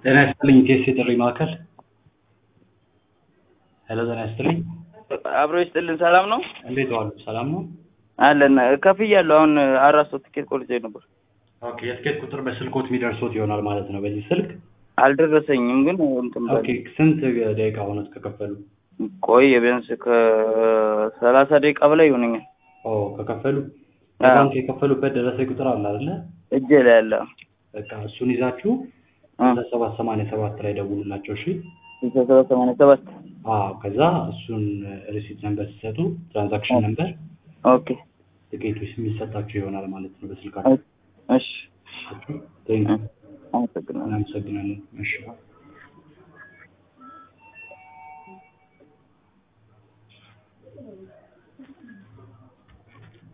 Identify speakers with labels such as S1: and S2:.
S1: ጤና ይስጥልኝ ኢቴስ የጥሪ ማዕከል ሄሎ ጤና ይስጥልኝ
S2: አብሮ ይስጥልን። ሰላም ነው
S1: እንዴት ዋሉ ሰላም ነው
S2: አለን። ከፍያለሁ። አሁን አራት ሰው ትኬት ቆርጬ ነበር።
S1: ኦኬ የትኬት ቁጥር በስልኮት የሚደርሶት ይሆናል ማለት ነው በዚህ ስልክ
S2: አልደረሰኝም ግን እንትን በል
S1: ኦኬ ስንት ደቂቃ ሆኖት ከከፈሉ
S2: ቆይ ቢያንስ ከሰላሳ ደቂቃ በላይ ይሆነኛል።
S1: ኦ ከከፈሉ በባንክ የከፈሉበት ደረሰኝ ቁጥር አለ አይደለ
S2: እጄ ላይ ያለ
S1: በቃ እሱን ይዛችሁ ሰባት ሰማንያ ሰባት ላይ ደውሉላቸው እሺ
S2: ስልሳ ሰባት ሰማንያ ሰባት
S1: አዎ ከዛ እሱን ሪሲት ነምበር ሲሰጡ ትራንዛክሽን ነምበር
S2: ኦኬ
S1: ትኬቱ የሚሰጣችሁ ይሆናል ማለት ነው በስልካችሁ
S2: እሺ
S1: ቴንክ
S2: አመሰግናለሁ።
S1: እናመሰግናለን እሺ